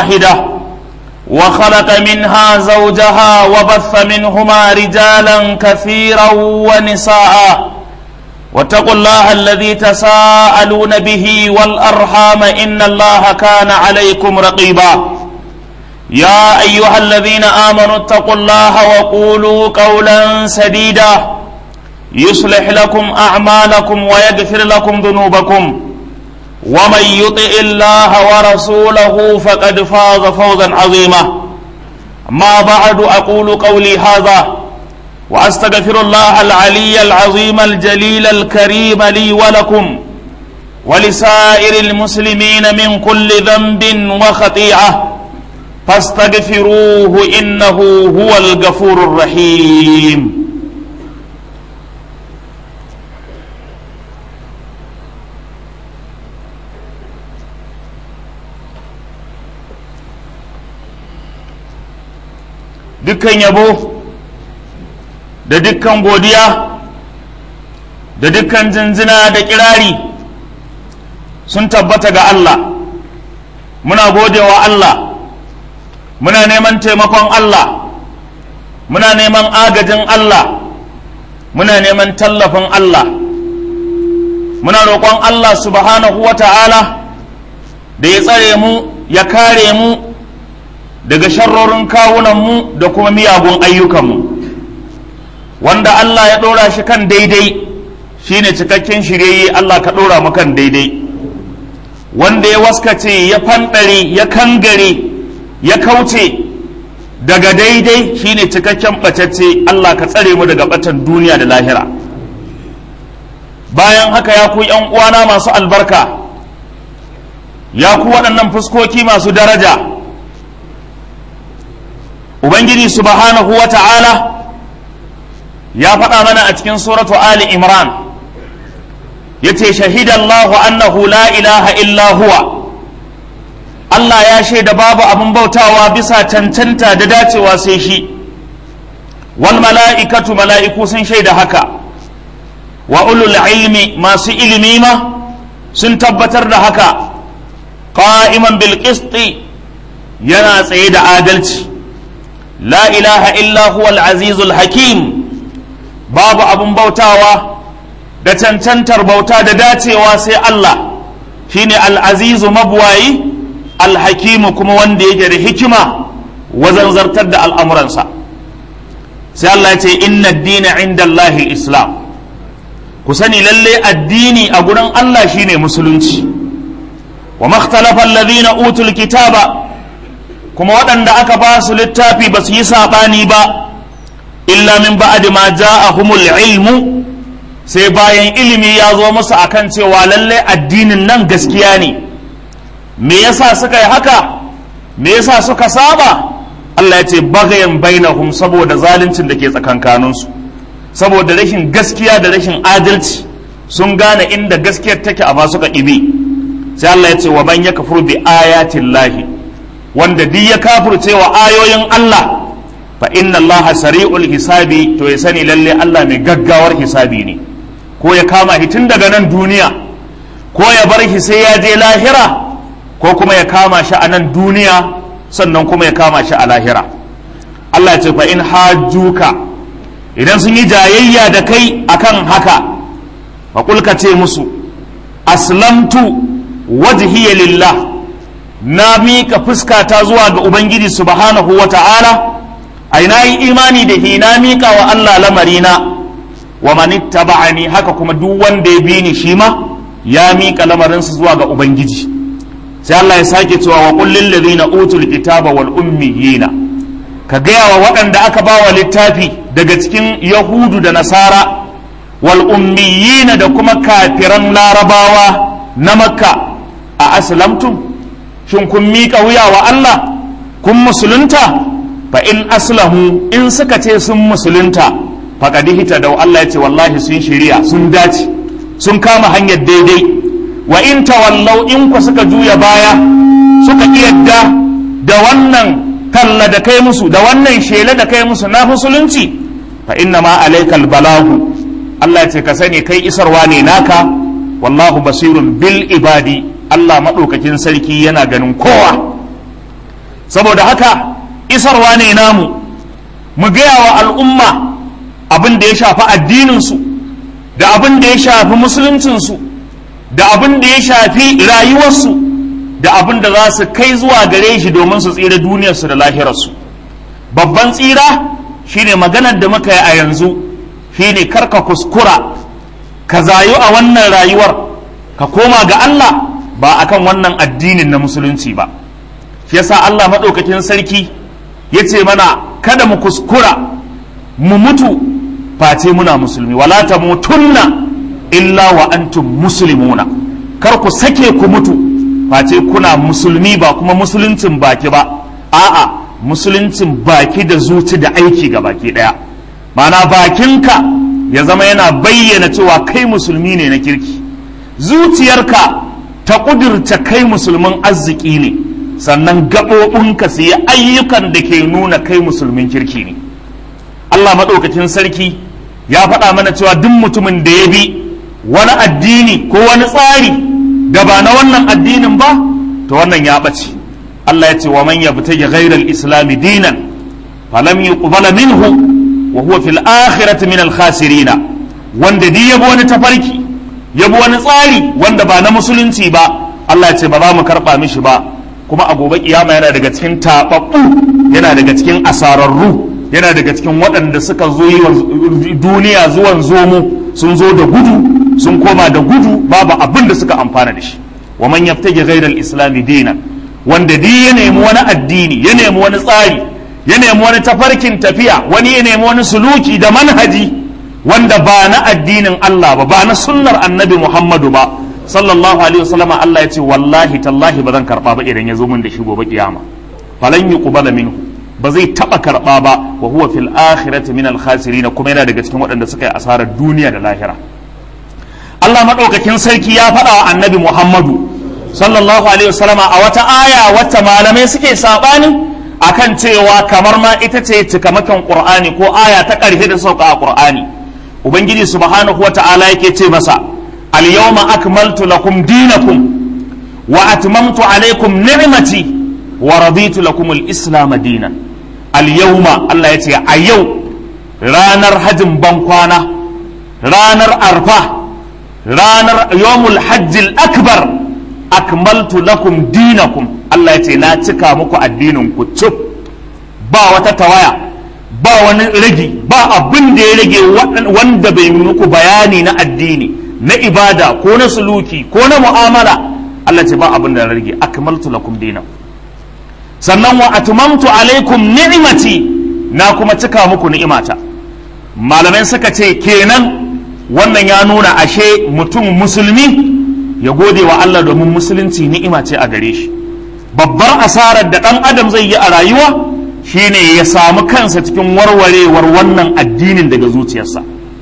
واحدة وخلق منها زوجها وبث منهما رجالا كثيرا ونساء واتقوا الله الذي تساءلون به والأرحام إن الله كان عليكم رقيبا يا أيها الذين آمنوا اتقوا الله وقولوا قولا سديدا يصلح لكم أعمالكم ويغفر لكم ذنوبكم ومن يطع الله ورسوله فقد فاز فوزا عظيما ما بعد أقول قولي هذا وأستغفر الله العلي العظيم الجليل الكريم لي ولكم ولسائر المسلمين من كل ذنب وخطيئة فاستغفروه إنه هو الغفور الرحيم dukkan yabo da dukkan godiya da dukkan jinjina da kirari sun tabbata ga Allah muna godewa Allah muna neman taimakon Allah muna neman agajin Allah muna neman tallafin Allah muna roƙon Allah subhanahu wa ta'ala da ya tsare mu ya kare mu daga sharrorin kawunanmu da kuma miyagun ayyukanmu wanda Allah ya ɗora shi kan daidai shine cikakken shiryayye Allah ka ɗora mu kan daidai wanda ya waskace ya fanɗare ya kangare ya kauce daga daidai shine cikakken ɓacacce Allah ka tsare mu daga ɓatan duniya da lahira bayan haka ya ku uwana masu albarka ya ku waɗannan fuskoki masu daraja ubangiji subhanahu wa ta'ala ya faɗa mana a cikin suratu ali imran ya ce shahidallahu annahu la ilaha illa huwa Allah ya shaida babu abin bautawa bisa cancanta da dacewa sai shi wal mala'ikatu mala'iku sun shaida haka wa ulul ilmi masu ilimi ma sun tabbatar da haka qa'iman bil qisti yana tsaye da adalci la ilaha illa huwa al-azizul hakim babu abun bautawa da cancantar bauta da dacewa sai Allah shine al-azizu mabwayi al-hakimu kuma wanda yake da hikima wajen zartar da al'amuransa sai Allah ya ce inna ad-dina inda Allah islam ku sani lalle addini a gurin Allah shine musulunci wa makhtalafa alladhina utul kitaba kuma waɗanda aka ba su littafi ba su yi saɓani ba illa min ba'di ma ja'ahumul ilmu sai bayan ilimi ya zo musu akan cewa lallai addinin nan gaskiya ne me yasa suka yi haka me yasa suka saba Allah ya ce bagayen bainahum saboda zaluncin da ke tsakankaninsu saboda rashin gaskiya da rashin adalci sun gane inda gaskiyar take amma suka ɗibi sai Allah ya ce wa man yakfur bi ayatin lahi wanda duk ya kafirce wa ayoyin Allah fa inna Allah sari'ul hisabi to ya sani lalle Allah mai gaggawar hisabi ne ko ya kama shi tun daga nan duniya ko ya bar shi sai ya je lahira ko kuma ya kama shi a nan duniya sannan kuma ya kama shi a lahira Allah ya ce fa in hajjuka idan sun yi jayayya da kai akan haka fa kulka ce musu aslamtu wajhiya lillah na mika fuskata zuwa ga ubangiji subhanahu wa ta'ala ai na yi imani da hi na mika wa Allah lamarina wa manittaba'ani haka kuma duk wanda ya bi ni shi ma ya mika lamarinsa zuwa ga ubangiji sai Allah ya sake cewa wa qul lil ladina utul kitaba wal ummiyina ka gaya wa waɗanda aka ba wa littafi daga cikin yahudu da nasara wal ummiyina da kuma kafiran larabawa na makka a aslamtum shin kun miƙa wuya wa Allah kun musulunta fa in aslamu in suka ce sun musulunta faqad hita da Allah ya ce wallahi sun shiriya sun dace sun kama hanyar daidai wa in tawallau in ku suka juya baya suka yadda da wannan talla da kai musu da wannan shela da kai musu na musulunci fa inna ma alaikal balagu Allah ya ce ka sani kai isarwa ne naka wallahu basirun bil ibadi Allah maɗaukakin sarki yana ganin kowa saboda haka isarwa ne namu mu gaya wa al'umma abin da ya shafi addininsu da abin da ya shafi musuluncinsu da abin da ya shafi rayuwarsu da abin da za su kai zuwa gare shi domin su tsira duniyarsu da lahirarsu babban tsira shine maganar da muka yi a yanzu shine karka kuskura ka zayu a wannan rayuwar ka koma ga Allah ba akan wannan addinin na musulunci ba shi yasa Allah maɗaukakin sarki ya ce mana kada mu kuskura mu mutu face muna musulmi wala ta mutunna illa wa antum muslimuna kar ku sake ku mutu face kuna musulmi ba kuma musuluncin baki ba a'a musuluncin baki da zuci da aiki ga baki daya mana bakinka ya zama yana bayyana cewa kai musulmi ne na kirki zuciyarka ta ƙudurta kai musulmin arziki ne sannan gaɓoɓinka su yi ayyukan da ke nuna kai musulmin kirki ne Allah maɗaukacin sarki ya faɗa mana cewa duk mutumin da ya bi wani addini ko wani tsari da ba na wannan addinin ba to wannan ya ɓace Allah ya ce wa man yabtaji ghairal islami dinan falam yuqbala minhu wa huwa fil akhirati min al khasirina wanda di yabo wani tafarki yabo wani tsari wanda ba na musulunci ba Allah ya ce ba za mu karba mishi ba kuma a gobe kiyama yana daga cikin tababbu yana daga cikin asararru yana daga cikin waɗanda suka zo yi duniya zuwan zomo sun zo da gudu sun koma da gudu babu abin da suka amfana da shi wa man yabtaji ghayra al-islam dinan wanda di ya nemi wani addini ya nemi wani tsari ya nemi wani tafarkin tafiya wani ya nemi wani suluki da manhaji wanda ba na addinin Allah ba ba na sunnar annabi Muhammadu ba sallallahu alaihi wasallama Allah ya ce wallahi tallahi ba zan karba ba idan ya zo min da shi gobe kiyama falan yuqbala minhu ba zai taba karba ba wa huwa fil akhirati min al khasirin kuma yana daga cikin waɗanda suka yi asarar duniya da lahira Allah madaukakin sarki ya faɗa wa annabi Muhammadu sallallahu alaihi wasallama a wata aya wata malamai suke sabani akan cewa kamar ma ita ce cikamakin qur'ani ko aya ta ƙarshe da sauka a qur'ani ubangiji subhanahu wata'ala yake ce masa al-yawma akmaltu lakum dinakum wa atmamtu alaykum ni'mati wa raditu lakum al-islam dinan al-yawma Allah ya ce a yau ranar hajjin bankwana ranar arfa ranar yawmul hajjil akbar akmaltu lakum dinakum Allah ya ce na cika muku addinin ku cif ba wata tawaya ba wani rage ba abin da ya rage wanda bai muku bayani na addini na ibada ko na suluki ko na mu'amala Allah ce ba abin da ya rage akmaltu lakum dinakum sannan wa atmamtu alaikum ni'imati na kuma cika muku ni'imata malamai suka ce kenan wannan ya nuna ashe mutum musulmi ya gode wa Allah domin musulunci ni'ima ce a gare shi babbar asarar da ɗan adam zai yi a rayuwa shine ya samu kansa cikin warwarewar wannan addinin daga zuciyarsa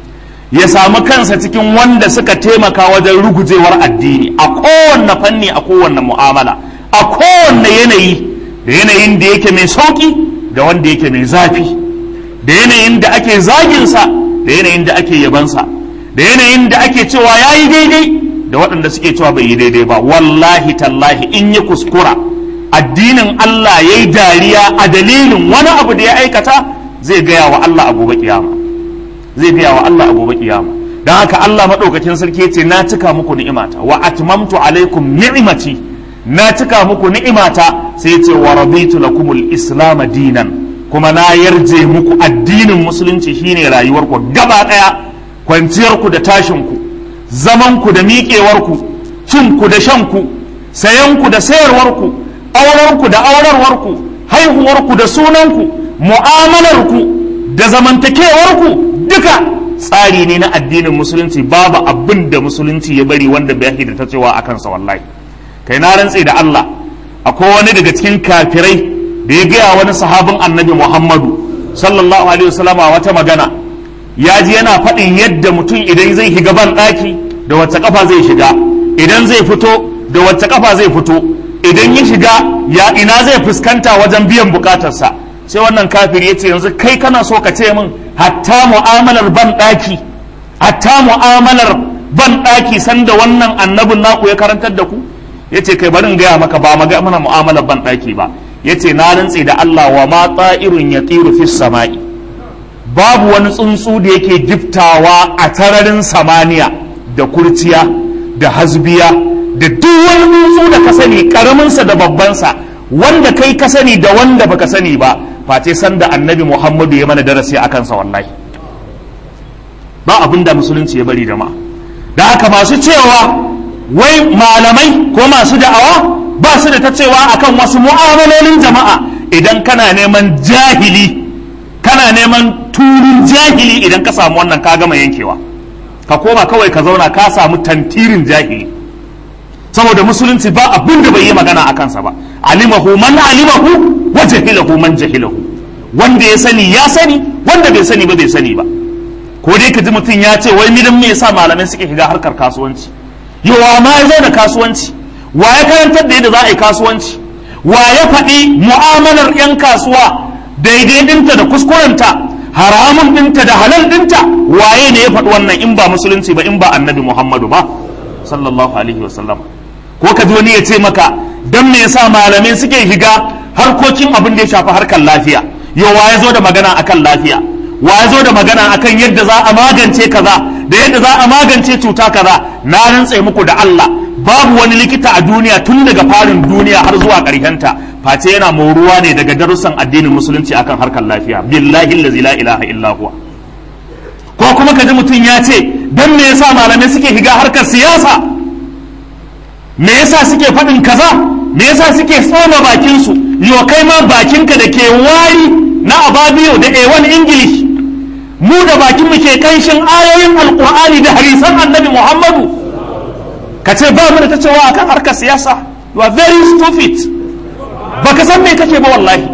ya samu kansa cikin wanda suka taimaka wajen rugujewar addini a kowanne fanni a kowanne mu'amala a kowanne yanayi da yanayin da yake mai sauki da wanda yake mai zafi da yanayin da ake zaginsa da yanayin da ake yabansa da yanayin da ake cewa ya yi daidai da waɗanda suke cewa bai yi daidai ba wallahi tallahi in ya kuskura addinin Allah ya yi dariya a dalilin wani abu da ya aikata zai gaya wa Allah a gobe kiyama zai gaya wa Allah a gobe kiyama don haka Allah maɗaukakin sarki ya ce na cika muku ni'imata wa atmamtu alaikum ni'imati na cika muku ni'imata sai ya ce wa raditu lakumul islam dinan kuma na yarje muku addinin musulunci shine rayuwarku gaba ɗaya kwanciyarku da tashinku zamanku da miƙewarku cinku da shanku sayanku da sayarwarku aurenku da aurarwarku haihuwarku da sunanku mu'amalarku da zamantakewarku duka tsari ne na addinin musulunci babu abin da musulunci ya bari wanda bai da ta cewa a kansa wallahi kai na rantse da Allah akwai wani daga cikin kafirai da ya gaya wani sahabin annabi Muhammadu sallallahu alaihi wasallam wata magana ya ji yana faɗin yadda mutum idan zai shiga ban ɗaki da wacce kafa zai shiga idan zai fito da wacce kafa zai fito idan ya shiga ya ina zai fuskanta wajen biyan bukatarsa sai wannan kafiri ya ce yanzu kai kana so ka ce min hatta mu'amalar ban ɗaki hatta mu'amalar ban ɗaki sanda wannan annabin naku ya karantar da ku ya ce kai bari in gaya maka ba maga mana mu'amalar ban ɗaki ba yace na rantse da Allah wa ma ta'irun yatiru fis sama'i babu wani tsuntsu da yake giftawa a tararin samaniya da kurciya da hasbiya da duk wani tsuntsu da ka sani karaminsa da babbansa wanda kai ka sani da wanda baka sani ba face sanda annabi muhammadu ya mana darasi a kansa wallahi ba abin da musulunci ya bari jama'a da haka masu cewa wai malamai ko masu da'awa ba su da ta cewa akan wasu mu'amalolin jama'a idan kana neman jahili kana neman turin jahili idan ka samu wannan ka gama yankewa ka koma kawai ka zauna ka samu tantirin jahili saboda musulunci ba abin da bai yi magana a kansa ba alimahu man alimahu wa jahilahu man jahilahu wanda ya sani ya sani wanda bai sani ba bai sani ba ko dai ka ji mutum ya ce wai midan me yasa malamai suke shiga harkar kasuwanci yawa ma ya zo da kasuwanci wa ya karantar da yadda za a yi kasuwanci wa ya faɗi mu'amalar 'yan kasuwa daidai dinta da kuskurenta haramun dinta da halal dinta waye ne ya faɗi wannan in ba musulunci ba in ba annabi muhammadu ba sallallahu alaihi wasallam ko ka ji wani ya ce maka dan me yasa malamai suke shiga harkokin abin da ya shafi harkar lafiya yo wa ya zo da magana akan lafiya wa ya zo da magana akan yadda za a magance kaza da yadda za a magance cuta kaza na rantse muku da Allah babu wani likita a duniya tun daga farin duniya har zuwa ta face yana moruwa ne daga darussan addinin musulunci akan harkar lafiya billahi allazi la ilaha illa huwa ko kuma kaji mutum ya ce dan me yasa malamai suke shiga harkar siyasa me yasa suke faɗin kaza me yasa suke tsoma bakin su yo kai ma bakinka da ke wari na ababiyo da A1 English mu da bakin mu ke kanshin ayoyin alqur'ani da hadisan annabi Muhammadu ka ce ba mu da ta cewa akan harkar siyasa you are very stupid baka san me kake ba wallahi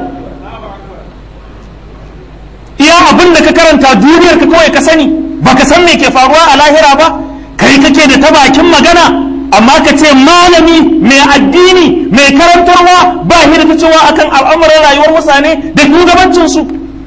iya abin da ka karanta duniyar ka kawai ka sani baka san me ke faruwa a lahira ba kai kake da ta bakin magana amma ka ce malami mai addini mai karantarwa ba shi da ta cewa akan al'amuran rayuwar mutane da shugabancinsu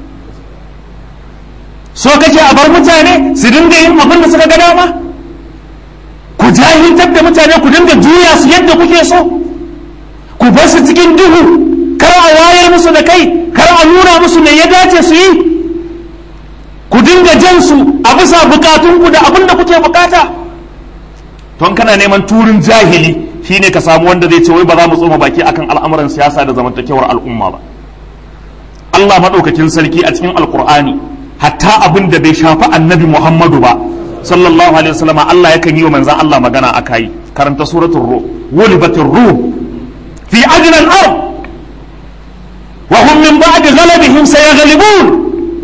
so kake a bar mutane su dinga yin abin da suka ga dama ku jahiltar da mutane ku dinga juya su yadda kuke so ku bar su cikin duhu kar a wayar musu da kai kar a nuna musu me ya dace su yi ku dinga jan su a bisa bukatunku da abin da kuke bukata ton kana neman turin jahili shine ka samu wanda zai ce wai ba za mu tsoma baki akan al'amuran siyasa da zamantakewar al'umma ba Allah madaukakin sarki a cikin alkur'ani hatta abin da bai shafi annabi Muhammadu ba sallallahu alaihi wasallam Allah yakan yi wa manzan Allah magana akai karanta suratul ruh wulibatir ruh fi ajna al-ard wa hum min ba'di ghalabihim sayaghlibun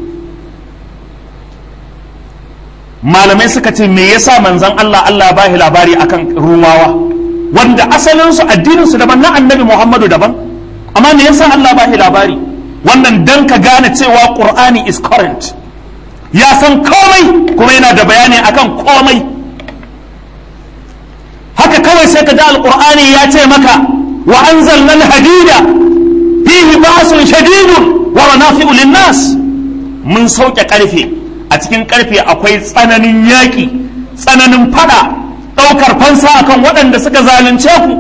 malamai suka ce me yasa manzan Allah Allah ba shi labari akan rumawa wanda asalin su addinin su daban na annabi Muhammadu daban amma me yasa Allah ba shi labari wannan dan ka gane cewa Qur'ani is current ya san komai kuma yana da bayani akan komai haka kawai sai ka da alqur'ani ya ce maka wa anzalna al-hadida fihi ba'sun shadidun wa manafi'u lin-nas mun sauke karfe a cikin karfe akwai tsananin yaƙi tsananin fada ɗaukar fansa akan waɗanda suka zalunce ku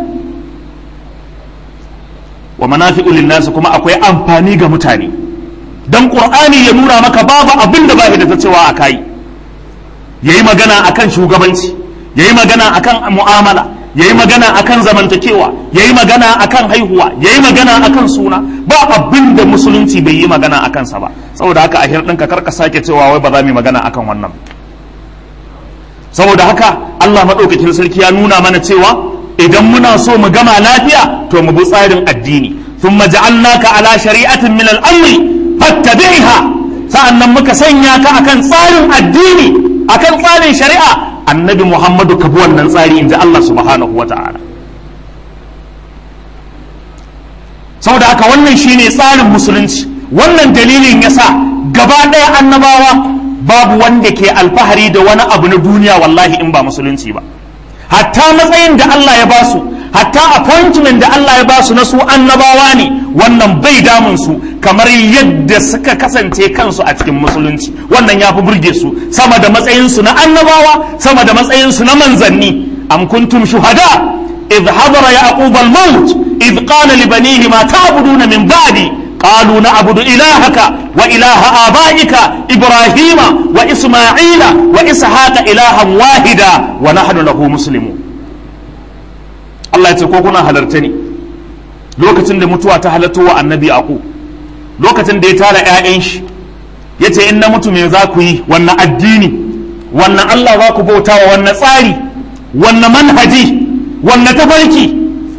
wa manafi'u lin-nas kuma akwai amfani ga mutane dan qur'ani ya nuna maka babu abin da bai da ta cewa a kai yayi magana akan shugabanci yayi magana akan mu'amala yayi magana akan zamantakewa yayi magana akan haihuwa yayi magana akan suna ba abin da musulunci bai yi magana akan sa ba saboda haka a ɗinka karka sake cewa wai ba za mu yi magana akan wannan saboda haka Allah madaukakin sarki ya nuna mana cewa idan muna so mu gama lafiya to mu bi tsarin addini ثم جعلناك على شريعة من الأمر fattabi'ha sa'annan muka sanya ka akan tsarin addini akan tsarin shari'a annabi Muhammadu ka bi wannan tsari inji Allah subhanahu wa ta'ala saboda haka wannan shine tsarin musulunci wannan dalilin yasa gaba ɗaya annabawa babu wanda ke alfahari da wani abu na duniya wallahi in ba musulunci ba hatta matsayin da Allah ya basu hatta appointment da Allah ya basu na su annabawa ne wannan bai damun su kamar yadda suka kasance kansu a cikin musulunci wannan ya fi burge su sama da matsayin su na annabawa sama da matsayin su na manzanni am kuntum shuhada idh hadara yaqub al-maut إذ قال لبنيه ما تعبدون من بعدي قالوا نعبد إلهك وإله آبائك إبراهيم وإسماعيل وإسحاق إلها واحدا ونحن له مسلمون الله يتكوكنا هلرتني lokacin da mutuwa ta halatto wa annabi aku lokacin da ya tara 'ya'yan shi ya ce in na mutu me za ku yi wannan addini wannan Allah za ku bauta wa wannan tsari wannan manhaji wannan tafarki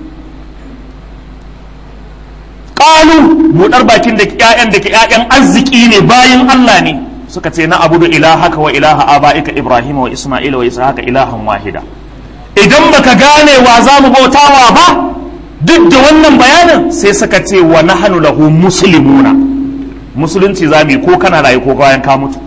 ƙalu buɗar bakin da ƴaƴan da ke ƴaƴan arziki ne bayan Allah ne suka ce na abudu ilahaka wa ilaha aba'ika Ibrahim wa Isma'ila wa Ishaqa ilahan wahida idan baka gane wa za mu bautawa ba duk da wannan bayanin sai suka ce wa nahnu lahu muslimuna musulunci za mu yi ko kana rayu ko bayan ka mutu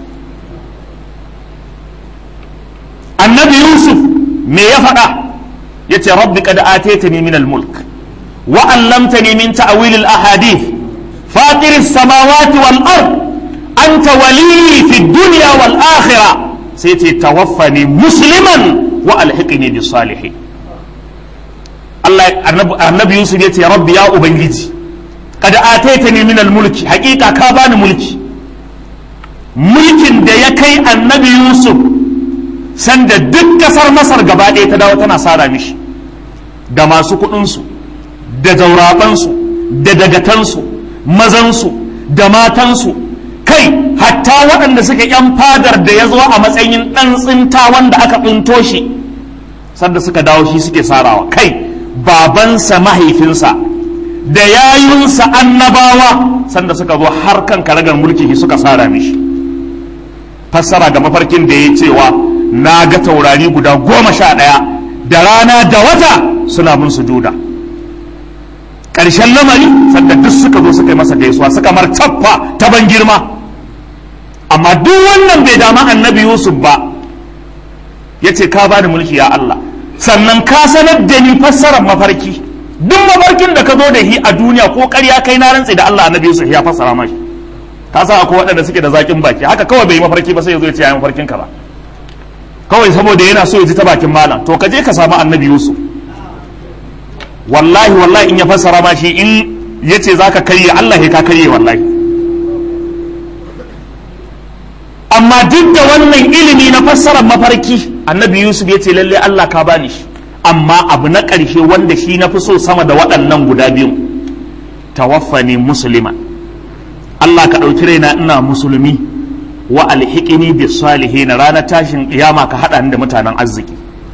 annabi yusuf me ya faɗa ya ce rabbi qad ataytani min al-mulk wa 'allamtani min ta'wil al-ahadith fatir as-samawati wal ard anta waliyyi fi dunya wal akhirah sai ce tawaffani musliman wa alhiqni bis salihin Allah annabi Yusuf ya ce rabbi ya ubangiji kada ataitani min mulki hakika ka bani mulki mulkin da ya kai annabi Yusuf sanda duk kasar Masar gaba ɗaya ta dawo tana sara mishi da masu kuɗinsu da zaurabansu da dagatansu mazansu da matansu kai hatta waɗanda suka yan fadar da ya zo a matsayin ɗan tsinta wanda aka tsinto shi sanda suka dawo shi suke sarawa kai babansa mahaifinsa da yayunsa annabawa sanda suka zo har kan karagar mulki suka sara mishi fassara ga mafarkin da ya cewa na ga taurari guda goma sha ɗaya da rana da wata suna mun sujuda ƙarshen lamari sanda duk suka zo suka yi masa gaisuwa suka mar cappa ta ban girma amma duk wannan bai dama annabi yusuf ba ya ce ka bani mulki ya Allah sannan ka sanar da ni fassarar mafarki duk mafarkin da ka zo da shi a duniya ko ƙarya kai na rantsi da Allah annabi Yusuf ya fassara mashi ka san akwai waɗanda suke da zakin baki haka kawai bai yi mafarki ba sai ya zo ya ce ya mafarkin ka ba kawai saboda yana so ya ji ta bakin malam to ka je ka samu annabi Yusuf wallahi wallahi in ya fassara ma shi in ya ce za ka karye Allah ya ka karye wallahi amma duk da wannan ilimi na fassarar mafarki annabi yusuf ya ce lalle allah ka bani shi amma abu na ƙarshe wanda shi na fi so sama da waɗannan guda biyu tawaffani musulman allah ka ɗauki raina ina musulmi wa alhiqini bi salihin ranar tashin kiyama ka haɗa ni da mutanen arziki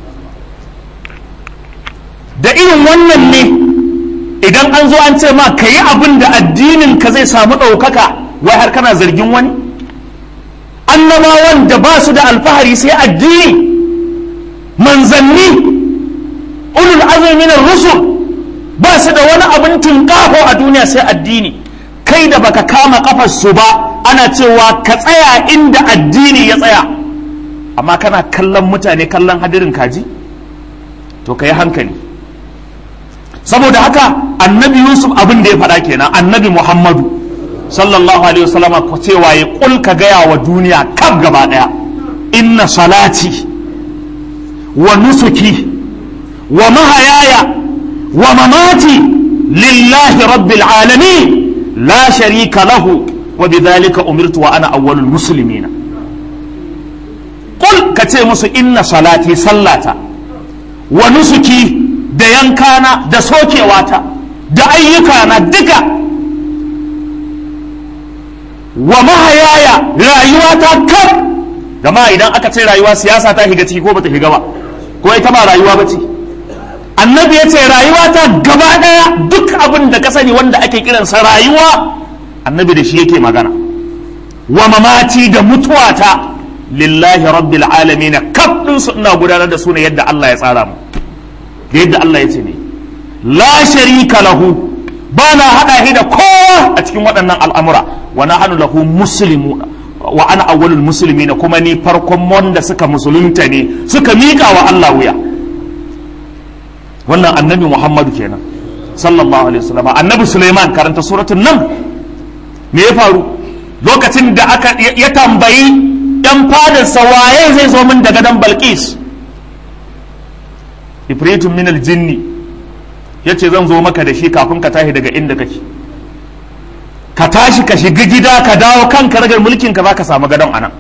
da irin wannan ne idan an zo an ce ma ka yi abin da addinin ka zai samu ɗaukaka wai har kana zargin wani annabawan da ba su da alfahari sai addini manzanni ulul azumi na rusul ba su da wani abin tunƙaho a duniya sai addini kai da baka kama kafar su ba ana cewa ka tsaya inda addini ya tsaya amma kana kallon mutane kallon hadirin kaji to ka yi hankali saboda haka annabi yusuf abin da ya faɗa kenan annabi muhammadu sallallahu alaihi wasallama ko cewa ya kul ka gaya wa duniya kaf gaba daya inna salati wa nusuki wa mahayaya wa mamati lillahi rabbil alamin la sharika lahu wa bidhalika umirtu wa ana awwalul muslimina kul ka ce musu inna salati sallata wa nusuki da yankana da sokewata da ayyukana duka wa mahayaya rayuwa ta kaf gama idan aka ce rayuwa siyasa ta shiga ciki ko bata shiga ba ko ita ba rayuwa ba ce annabi ya ce rayuwa ta gaba daya duk abin da ka sani wanda ake kiransa rayuwa annabi da shi yake magana wa mamati da mutuwata lillahi rabbil alamin kaf din su ina gudanar da su ne yadda Allah ya tsara mu yadda Allah ya ce ne la sharika lahu ba na haɗa shi da kowa a cikin waɗannan al'amura wa na hannu lahu muslimu wa ana awwalul musulmi na kuma ni farkon wanda suka musulunta ne suka miƙa wa Allah wuya wannan annabi Muhammadu kenan sallallahu alaihi wasallam annabi Sulaiman karanta suratul nan me ya faru lokacin da aka ya tambayi yan fadarsa waye zai zo min daga dan Balqis ifritun min jinni ya ce zan zo maka da shi kafin ka tashi daga inda kake ka tashi ka shiga gida ka dawo kan karagar mulkin ka za ka samu gadon anan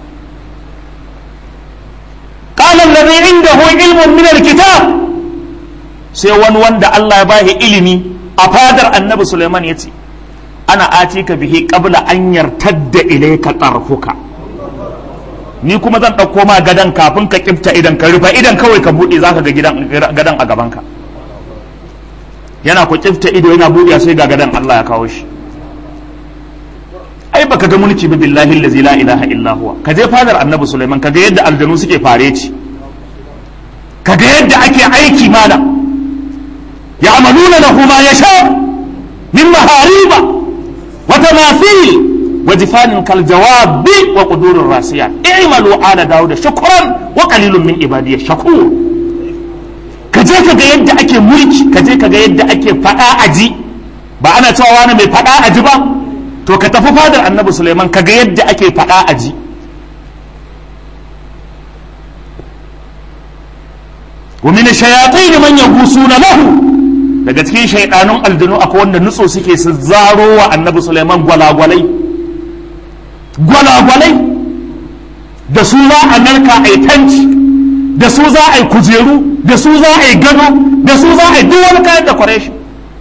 qala alladhi indahu ilmun min alkitab sai wani wanda Allah ya bashi ilimi a fadar annabi Sulaiman ya ce ana atika bihi qabla an yartadda ilayka tarfuka ni kuma zan ɗauko ma gadon kafin ka kifta idan ka rufa idan kawai ka buɗe zaka ga gidan gadon a gabanka yana ku kifta ido yana buɗe sai ga gadon Allah ya kawo shi ai baka ga mulki bi billahi allazi la ilaha illa huwa ka je fadar annabi Sulaiman ka ga yadda aljanu suke fareci ka ga yadda ake aiki malam ya'maluna lahu ma yasha min mahariba wa tamathil وجفان كالجواب وقدور الراسيات اعملوا آل داود شكرا وقليل من عبادي الشكور kaje ka ga yadda ake mulki kaje ka ga yadda ake fada aji ba ana cewa wani mai fada aji ba to ka tafi fadar annabi Sulaiman ka ga yadda ake fada aji wa min shayatin man yagusuna lahu daga cikin shaidanun aljanu akwai wanda nutso suke su zaro wa annabi Sulaiman gwalagwalai gwalagwalai da su za a narka a yi tanci da su za a yi kujeru da su za a yi gado da su za a yi duk wani kayan decoration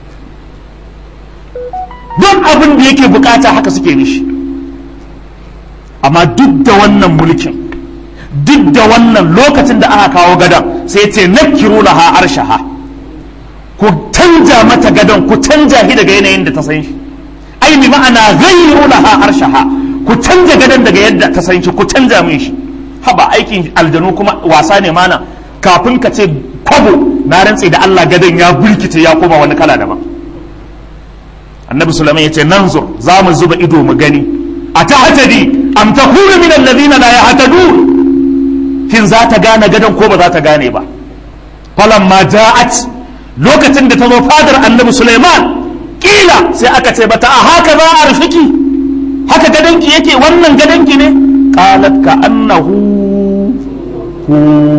duk abin da yake bukata haka suke nishi amma duk da wannan mulkin duk da wannan lokacin da aka kawo gadon sai ce nakiru laha arshaha ku canja mata gadon ku canja shi daga yanayin da ta san shi ai bi ma'ana ghayru laha arshaha ku canja gadon daga yadda ta san shi ku canja min shi haba aikin aljanu kuma wasa ne mana kafin ka ce kwabo na rantse da Allah gadon ya bulkice ya koma wani kala daban annabi sulaiman ya ce nan zo za mu zuba ido mu gani a ta hatadi am takunu min alladhina la yahtadun kin za ta gane gadon ko ba za ta gane ba falamma ja'at lokacin da ta zo fadar annabi sulaiman kila sai aka ce bata a haka za a rufiki haka gadonki yake wannan gadonki ne qalat ka annahu hu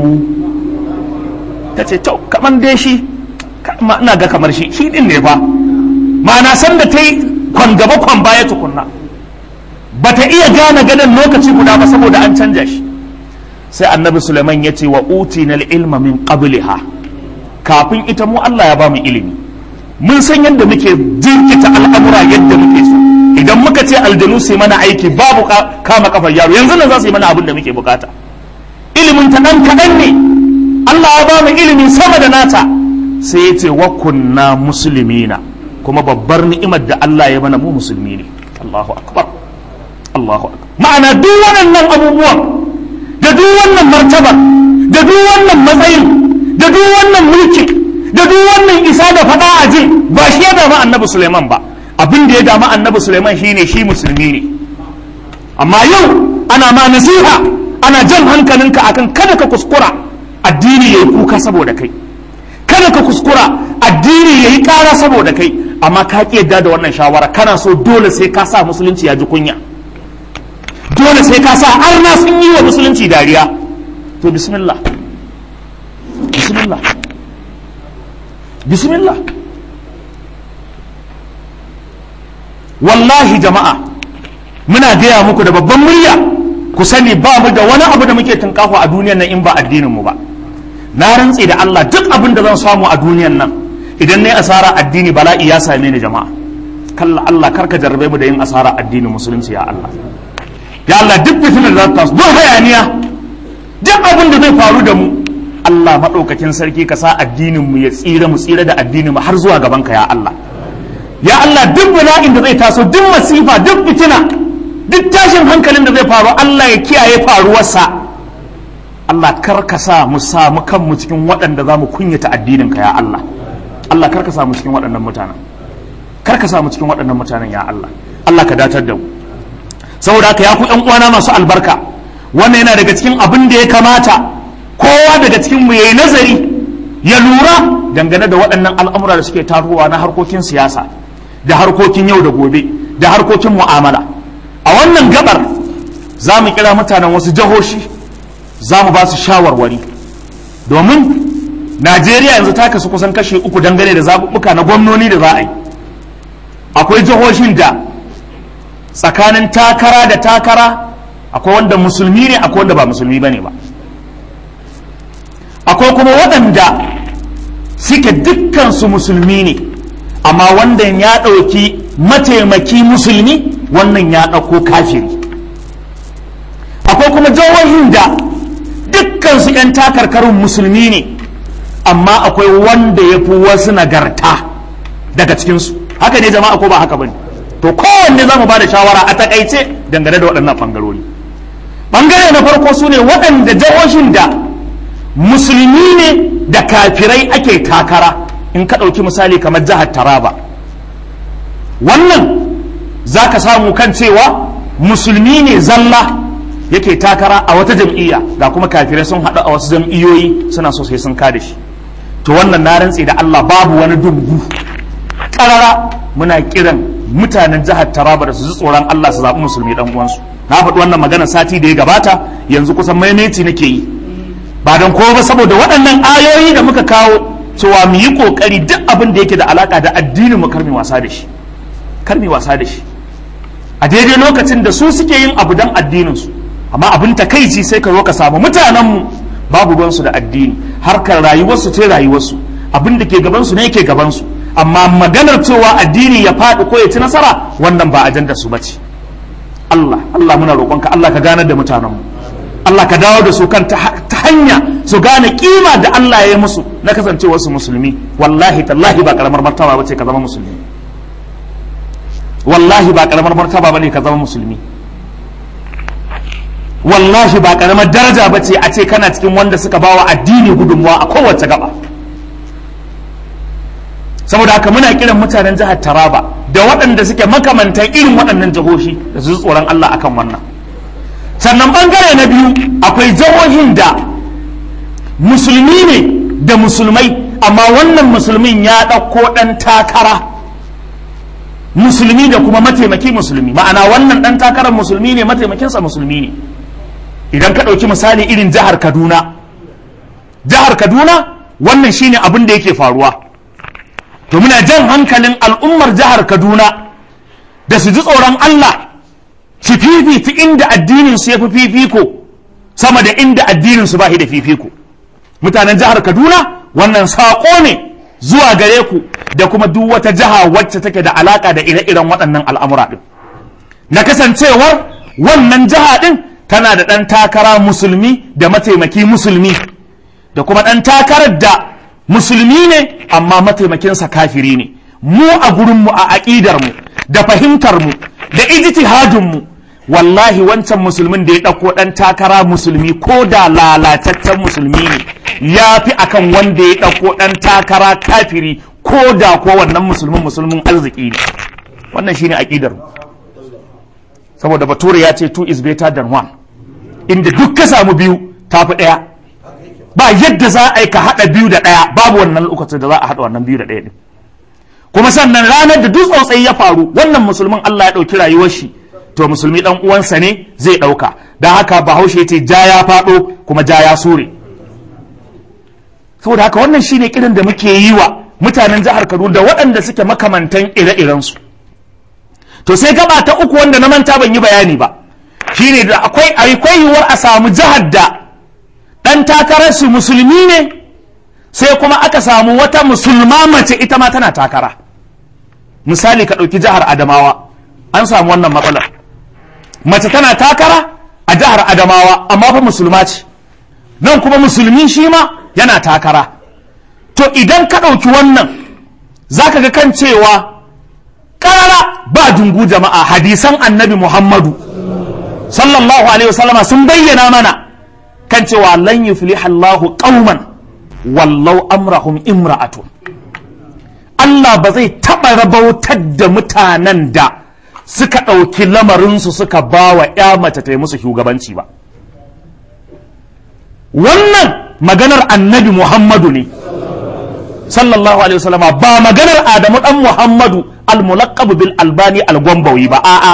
ta ce to kaman dai shi ina ga kamar shi shi din ne fa ma'ana san da ta yi kwan gaba kwan baya tukunna bata iya gane gadon lokaci guda ba saboda an canja shi sai annabi suleiman ya ce wa utina ilma min qabliha kafin ita mu Allah ya ba mu ilimi mun san yadda muke jinkita al'amura yadda muke so idan muka ce aljanu su mana aiki babu kama kafar yaro yanzu nan za su yi mana abin da muke bukata ilimin ta dan kaɗan ne Allah ya ba mu ilimi sama da nata sai ya ce wa kunna muslimina kuma babbar ni'imar da Allah ya mana mu musulmi ne Allahu akbar Allahu akbar ma'ana duk waɗannan abubuwan da duk wannan martaba da duk wannan matsayin da duk wannan mulki da duk wannan isa da faɗa a jin ba shi ya dama annabi Suleiman ba abin da ya dama annabi Suleiman shine shi musulmi ne amma yau ana ma nasiha ana jan hankalinka akan kada ka kuskura addini yayi kuka saboda kai kada ka kuskura addini yayi ƙara saboda kai amma ka ki yadda da wannan shawara kana so dole sai ka sa musulunci ya ji kunya dole sai ka sa arna sun yi wa musulunci dariya to bismillah bismillah bismillah wallahi jama'a muna gaya muku da babban murya ku sani ba mu da wani abu da muke tunkafa a duniyan nan in ba addinin mu ba na rantse da Allah duk abin da zan samu a duniyan nan idan nayi asara addini bala'i ya same ni jama'a kalla Allah karka jarrabe mu da yin asara addinin musulunci ya Allah ya Allah duk fitinar da ta duk hayaniya duk abin da zai faru da mu Allah maɗaukakin sarki ka sa addinin mu ya tsira mu tsira da addinin mu har zuwa gaban ka ya Allah ya Allah duk bala'in da zai taso duk masifa duk fitina duk tashin hankalin da zai faru Allah ya kiyaye faruwarsa Allah kar ka sa mu samu kanmu cikin waɗanda za mu kunyata addinin ka ya Allah Allah kar ka sa mu cikin waɗannan mutanen kar ka sa mu cikin waɗannan mutanen ya Allah Allah ka datar da mu saboda haka ya ku ƴan uwana masu albarka wannan yana daga cikin abin da ya kamata kowa daga cikin mu yayi nazari ya lura dangane da waɗannan al'amura da suke taruwa na harkokin siyasa da harkokin yau da gobe da harkokin mu'amala a wannan gabar za mu kira mutanen wasu jihohi za mu ba su shawarwari domin najeriya yanzu ta kasu kusan kashe uku dangane da zaɓuɓɓuka na gwamnoni da za a yi akwai jihohin da tsakanin takara da takara akwai wanda musulmi ne akwai wanda ba musulmi ba ne ba akwai kuma waɗanda suke dukkansu musulmi ne amma wannan ya ɗauki mataimaki musulmi wannan ya ɗauko kafiri akwai kuma jihohin da dukkansu 'yan takarkarin musulmi ne amma akwai wanda ya fi wasu nagarta daga cikinsu haka ne jama'a ko ba haka bane to kowanne za mu ba da shawara a takaice dangane da waɗannan ɓangarori ɓangare na farko su ne waɗanda jihohin da musulmi ne da kafirai ake takara in ka ɗauki misali kamar jihar taraba wannan za ka samu kan cewa musulmi ne zalla yake takara a wata jam'iyya ga kuma kafirai sun haɗu a wasu jam'iyyoyi suna so sai sun kada shi to wannan na rantse da Allah babu wani dungu karara muna kiran mutanen jihar Taraba da su ji tsoron Allah su zaɓi musulmi dan uwansu na faɗi wannan magana sati da ya gabata yanzu kusan maimaici nake yi ba don kowa ba saboda waɗannan ayoyi da muka kawo cewa mu yi ƙoƙari duk abin da yake da alaƙa da addinin mu kar mu wasa da shi kar mu wasa da shi a daidai lokacin da su suke yin abu don addinin su amma abin takaici sai ka zo ka samu mutanen mu babu ruwansu da addini harkar rayuwarsu ce rayuwarsu abin da ke gabansu ne ke gabansu amma maganar cewa addini ya faɗi ko ya ci nasara wannan ba ajandar su bace Allah Allah muna roƙonka Allah ka ganar da mutanenmu Allah ka dawo da su kan ta hanya su gane kima da Allah ya yi musu na kasancewar su musulmi wallahi tallahi ba karamar martaba bace ka zama musulmi wallahi ba karamar martaba bane ka zama musulmi wallahi ba karamar daraja ba ce a ce kana cikin wanda suka bawa addini gudunmuwa a kowace gaba saboda haka muna kiran mutanen jihar taraba da waɗanda suke makamantan irin waɗannan jihohi da su tsoron Allah akan wannan sannan bangare na biyu akwai jihohin da musulmi ne da musulmai amma wannan musulmin ya ɗauko ɗan takara musulmi da kuma mataimaki musulmi ma'ana wannan ɗan takarar musulmi ne mataimakinsa musulmi ne idan ka ɗauki misali irin jihar kaduna jihar kaduna wannan shine abin da yake faruwa to muna jan hankalin al'ummar jihar kaduna da su ji tsoron allah su fifita inda addinin su ya fi fifiko sama da inda addinin su ba da fifiko mutanen jihar kaduna wannan saƙo ne zuwa gare ku da kuma duk wata jiha wacce take da alaƙa da ire-iren waɗannan al'amura ɗin na kasancewar wannan jiha ɗin tana da ɗan takara musulmi da mataimaki musulmi da kuma ɗan takarar da musulmi ne amma mataimakinsa kafiri ne mu a gurinmu a aƙidarmu da fahimtarmu da ijtihadinmu wallahi wancan musulmin da ya ɗauko ɗan takara musulmi ko da lalataccen musulmi ne ya fi akan wanda ya ɗauko ɗan takara kafiri ko da ko wannan musulmin musulmin arziki ne wannan shine aƙidarmu saboda bature ya ce two is better than one inda duk ka samu biyu tafi ɗaya ba yadda za a yi ka haɗa biyu da ɗaya babu wannan lokacin da za a haɗa wannan biyu da ɗaya ɗin kuma sannan ranar da duk tsotsai ya faru wannan musulmin Allah ya ɗauki rayuwar shi to musulmi ɗan uwansa ne zai ɗauka don haka bahaushe ce ja ya faɗo kuma ja ya sure saboda haka wannan shine kiran da muke yi wa mutanen jihar Kaduna da waɗanda suke makamantan ire-irensu to sai gaba ta uku wanda na manta ban yi bayani ba shine da akwai akwai yiwuwar a samu jihar da ɗan takararsu musulmi ne sai kuma aka samu wata musulma mace ita ma tana takara misali ka ɗauki jihar adamawa an samu wannan matsalar mace tana takara a jihar adamawa amma fa musulma ce nan kuma musulmi shi ma yana takara to idan ka ɗauki wannan za ka ga kan cewa ƙarara ba dungu jama'a hadisan annabi muhammadu sallallahu alaihi wasallama sun bayyana mana kan cewa lan yufliha Allahu qauman wallau amrahum imra'atun Allah ba zai taɓa rabautar da mutanen da suka ɗauki lamarinsu suka ba wa ‘ya mace ta yi musu shugabanci ba wannan maganar annabi Muhammadu ne sallallahu alaihi wasallama ba maganar Adamu ɗan Muhammadu al-mulaqabu bil albani al-gwambawi ba a'a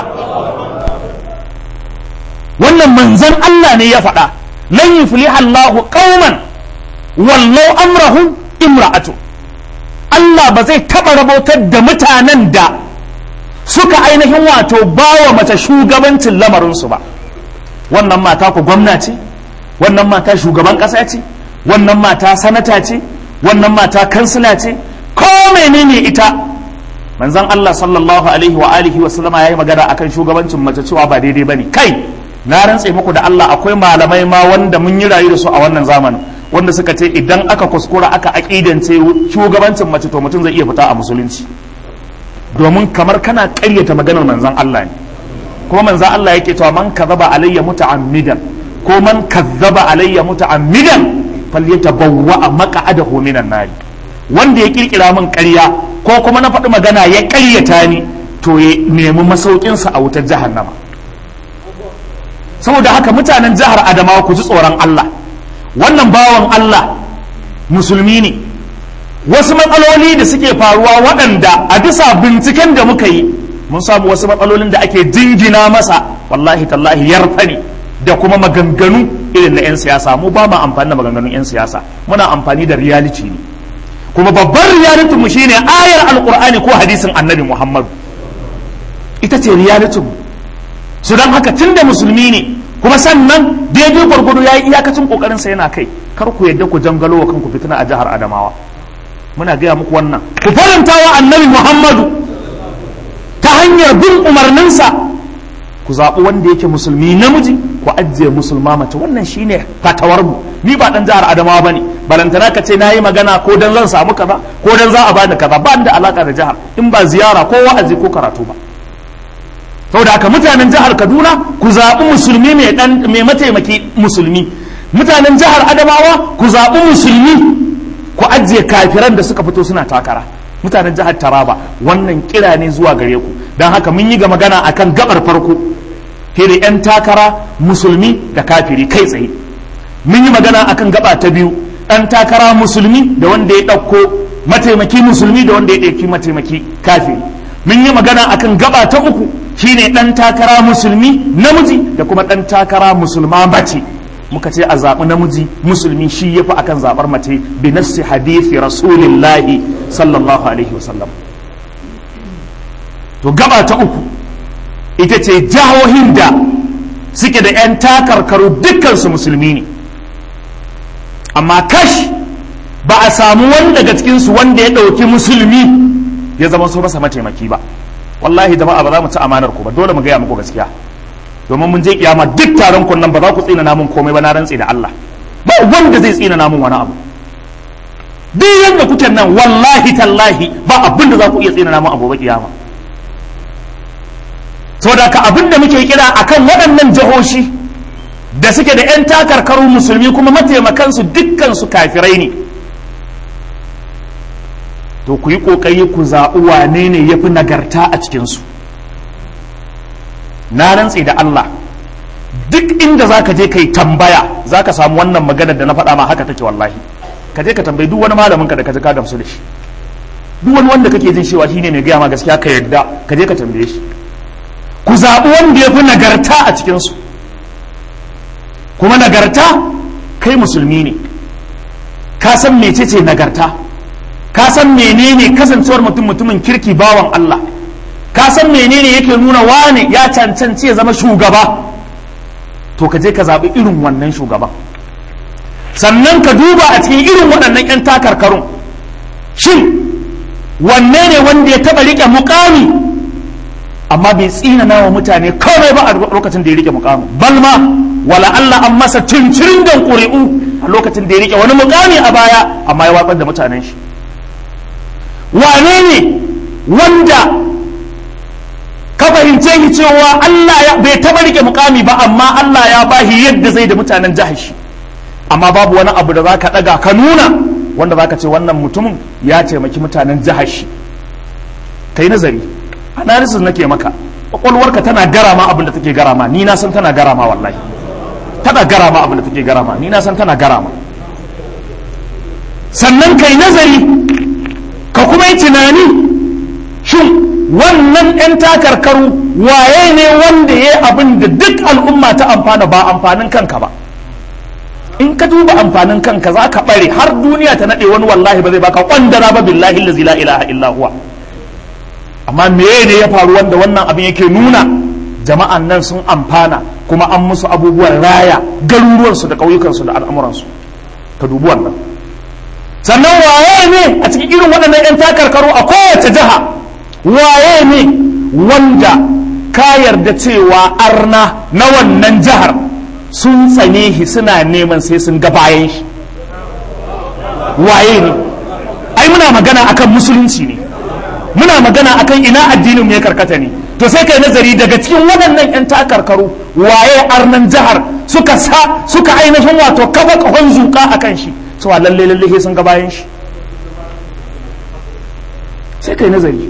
wannan manzon Allah ne ya faɗa lan yufliha Allahu qauman wallau amrahum imra'atu Allah ba zai taɓa rabotar da mutanen da suka ainihin wato bawa mace shugabancin lamarinsu ba wannan mata ku gwamna ce wannan mata shugaban ƙasa ce wannan mata sanata ce wannan mata kansila ce ko menene ita manzon Allah sallallahu alaihi wa alihi wa sallama yayi magana akan shugabancin mace cewa ba daidai bane kai na rantse muku da Allah akwai malamai ma wanda mun yi rayu da su a wannan zamanin wanda suka ce idan aka kuskura aka aƙidance shugabancin mace to mutum zai iya fita a musulunci domin kamar kana ƙaryata maganar manzon Allah ne kuma manzon Allah yake cewa man kazzaba alayya muta'ammidan ko man kazzaba alayya muta'ammidan falyatabawwa maq'adahu minan nar wanda ya kirkira min ƙarya ko kuma na faɗi magana ya ƙaryata ni to ya nemi masaukinsa a wutar jahannama saboda haka mutanen jihar Adamawa ku ji tsoron Allah wannan bawan Allah musulmi ne wasu matsaloli da suke faruwa waɗanda a bisa binciken da muka yi mun samu wasu matsalolin da ake jingina masa wallahi tallahi yarfa ne da kuma maganganu irin na 'yan siyasa mu ba ma amfani da maganganun 'yan siyasa muna amfani da reality ne kuma babban reality mu shine ayar alkur'ani ko hadisin annabi muhammadu ita ce reality mu su don haka tun da musulmi ne kuma sannan daidai gwargwado ya yi iyakacin kokarin sa yana kai kar ku yadda ku jangalo wa kanku fitina a jihar adamawa muna gaya muku wannan ku faranta wa annabi muhammadu ta hanyar bin umarninsa ku zaɓi wanda yake musulmi namiji ku ajiye musulma mace wannan shine fatawar mu ni ba dan jihar adamawa bane balantana ka ce na yi magana ko dan zan samu kaza ko dan za a bani kaza ba da alaka da jihar in ba ziyara ko wa'azi ko karatu ba saboda haka mutanen jihar kaduna ku zaɓi musulmi mai mataimaki musulmi mutanen jihar adamawa ku zaɓi musulmi ku ajiye kafiran da suka fito suna takara mutanen jihar taraba wannan kira ne zuwa gare ku don haka mun yi ga magana akan gabar farko fere 'yan takara musulmi da kafiri kai tsaye mun yi magana akan gaba ta biyu ɗan takara musulmi da wanda ya ɗauko mataimaki musulmi da wanda ya ɗauki mataimaki kafiri mun yi magana akan gaba ta uku shine ɗan takara musulmi namiji da kuma ɗan takara musulma mace muka ce a zaɓi namiji musulmi shi yafi akan zaɓar mace bi nassi hadithi rasulillahi sallallahu alaihi wasallam to gaba ta uku ita ce jihohin da suke da 'yan takarkaru dukkansu musulmi ne amma kash ba a samu wani daga cikinsu wanda ya ɗauki musulmi ya zama su masa mataimaki ba wallahi jama'a ba za mu ci amanar ku ba dole mu gaya muku gaskiya domin mun je kiyama duk taron kun nan ba za ku tsina namun komai ba na rantsi da Allah ba wanda zai tsina namun wani abu duk yanda kuke nan wallahi tallahi ba abin da za ku iya tsina namun abu ba kiyama saboda ka abin da muke kira akan waɗannan jihohi da suke da 'yan takarkaru musulmi kuma mataimakansu dukkansu kafirai ne to ku yi ƙoƙari ku zaɓi wane ne ya fi nagarta a cikinsu na rantse da Allah duk inda za ka je ka yi tambaya za ka samu wannan magana da na faɗa ma haka take wallahi ka je ka tambayi duk wani malamin ka da ka ji ka gamsu da shi duk wani wanda kake jin cewa shine mai gaya ma gaskiya ka yarda ka je ka tambaye shi ku zaɓi wanda ya fi nagarta a cikinsu kuma nagarta kai musulmi ne ka san mecece nagarta ka san menene kasancewar mutum mutumin kirki bawan Allah ka san menene yake nuna wane ya cancanci ya zama shugaba to ka je ka zaɓi irin wannan shugaban sannan ka duba a cikin irin waɗannan 'yan takarkarun shin wanne ne wanda ya taɓa riƙe mukami amma bai tsinana wa mutane kawai ba a lokacin da ya riƙe mukami balma wala Allah an masa cincirin da ƙuri'u a lokacin da ya riƙe wani mukami a baya amma ya watsar da mutanen shi wane ne wanda ka fahimce shi cewa Allah ya bai taba rike mukami ba amma Allah ya bashi yadda zai da mutanen jihar shi amma babu wani abu da zaka daga ka nuna wanda zaka ce wannan mutumin ya taimaki mutanen jihar shi kai nazari analysis nake maka kwakwalwarka tana garama abin da take garama ni na san tana garama wallahi tana garama abin da take garama ni na san tana garama sannan kai nazari ka kuma yi tunani shin wannan 'yan takarkaru waye ne wanda ya yi abin da duk al'umma ta amfana ba amfanin kanka ba in ka duba amfanin kanka za ka bare har duniya ta naɗe wani wallahi ba zai baka kwandara ba billahi lazi la ilaha illa huwa amma meye ne ya faru wanda wannan abin yake nuna jama'an nan sun amfana kuma an musu abubuwan raya garuruwansu da ƙauyukansu da al'amuransu ka dubi wannan sannan waye ne a cikin irin waɗannan 'yan takarkaru a kowace jiha waye ne wanda ka yarda cewa arna na wannan jihar sun tsane shi suna neman sai sun ga bayan shi waye ne ai muna magana akan musulunci ne muna magana akan ina addinin ya karkata ne to sai kai nazari daga cikin waɗannan 'yan takarkaru waye arnan jihar suka sa suka ainihin wato kafa kahon zuka akan shi cewa lalle lalle sun ga bayan shi sai kai nazari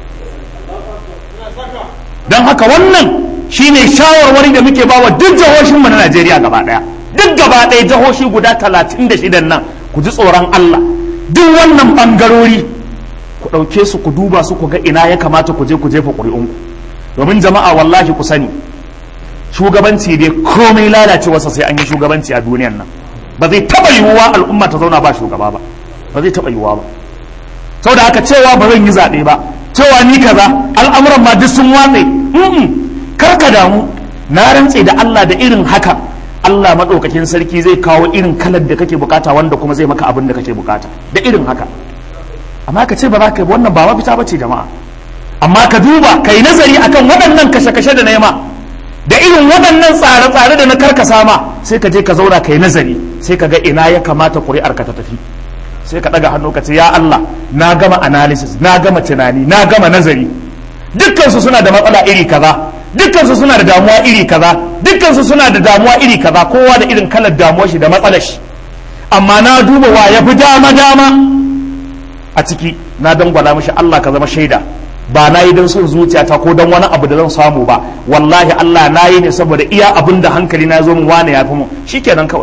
don haka wannan shine shawarwari da muke bawa duk jihohinmu na Najeriya gaba daya duk gaba daya jihohi guda 36 nan ku ji tsoron Allah duk wannan bangarori ku ɗauke su ku duba su ku ga ina ya kamata ku je ku jefa ƙuri'unku domin jama'a wallahi ku sani shugabanci dai komai lalacewarsa sai an yi shugabanci a duniyan nan ba zai taɓa yiwuwa al'umma ta zauna ba shugaba ba ba zai taɓa yiwuwa ba saboda haka cewa ba zan yi zaɓe ba cewa ni kaza al'amuran ma duk sun watse kar ka damu na rantse da Allah da irin haka Allah maɗaukakin sarki zai kawo irin kalar da kake bukata wanda kuma zai maka abin da kake bukata da irin haka amma ka ce ba za ka yi wannan ba mafita ba ce jama'a amma ka duba ka yi nazari akan waɗannan kashe-kashe da nema da irin waɗannan tsare-tsare da na karkasa ma sai ka je ka zauna ka yi nazari sai ka ga ina ya kamata ƙuri'ar ka ta tafi sai ka ɗaga hannu ka ce ya Allah na gama analysis na gama tunani na gama nazari dukkansu suna da matsala iri kaza dukkansu suna da damuwa iri kaza dukkansu suna da damuwa iri kaza kowa da irin kalar damuwar shi da matsalar shi amma na duba wa ya fi dama dama a ciki na dangwala mishi Allah ka zama shaida ba na yi don son zuciyata ko don wani abu da zan samu ba wallahi Allah na yi ne saboda iya abin da hankali na zo min wane ya fi mu shikenan kawai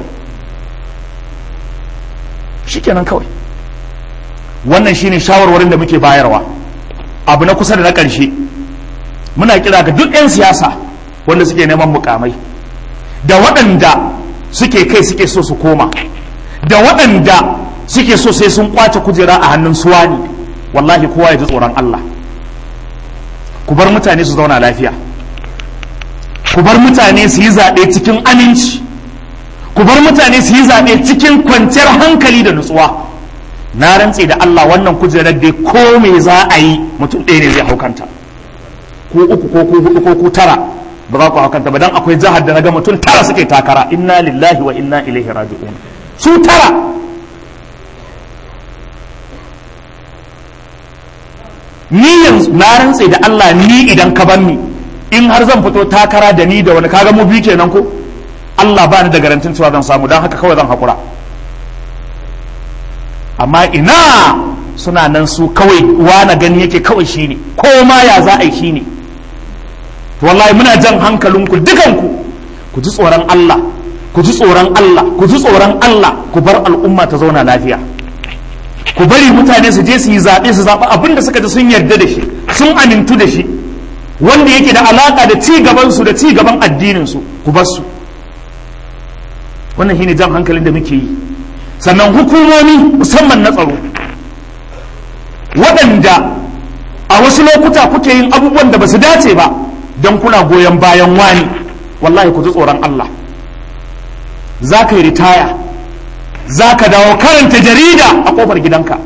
shikenan kawai wannan shine shawarwarin da muke bayarwa abu na kusa da na ƙarshe muna kira ga duk 'yan siyasa wanda suke neman mukamai da waɗanda suke kai suke so su koma da waɗanda suke so sai sun kwace kujera a hannun suwani wallahi kowa ya ji tsoron Allah ku bar mutane su zauna lafiya ku bar mutane su yi zaɓe cikin aminci ku bar mutane su yi zaɓe cikin kwanciyar hankali da nutsuwa na rantse da Allah wannan kujerar dai ko me za a yi mutum ɗaya ne zai haukanta ko uku ko ku hudu ko ku tara ba za ku haukanta ba dan akwai jihar da na ga mutum tara suke takara inna lillahi wa inna ilaihi raji'un su tara ni yanzu na rantse da Allah ni idan ka bar ni in har zan fito takara da ni da wani kaga mu biyu kenan ko Allah ba ni da garantin cewa zan samu don haka kawai zan hakura amma ina suna nan su kawai na gani yake kawai shine ko ma ya za a yi shine wallahi muna jan hankalinku dukanku ku ji tsoron Allah ku ji tsoron Allah ku ji tsoron Allah ku bar al'umma ta zauna lafiya ku bari mutane su je su yi zaɓe su zaɓi abin da suka ji sun yarda da shi sun amintu da shi wanda yake da alaƙa da ci gaban su da ci gaban addinin su ku bar su wannan shine jan hankalin da muke yi sannan hukumomi musamman na tsaro waɗanda a wasu lokuta kuke yin abubuwan da ba su dace ba don kuna goyon bayan wani wallahi ku ji tsoron Allah za ka yi ritaya za ka dawo karanta jarida a kofar gidanka